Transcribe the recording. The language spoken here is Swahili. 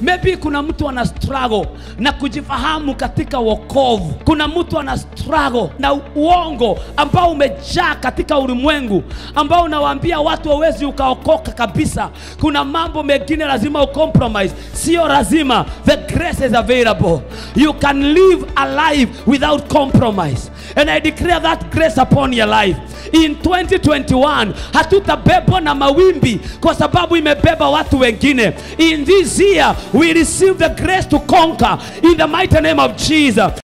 maybe kuna mtu ana struggle na kujifahamu katika wokovu kuna mtu ana struggle na uongo ambao umejaa katika ulimwengu ambao unawaambia watu hawezi ukaokoka kabisa kuna mambo mengine lazima ucompromise sio lazima the grace is available you can live a life without compromise and i declare that grace upon your life in 2021 hatutabebwa na mawimbi kwa sababu imebeba watu wengine in this year we receive the grace to conquer in the mighty name of jesus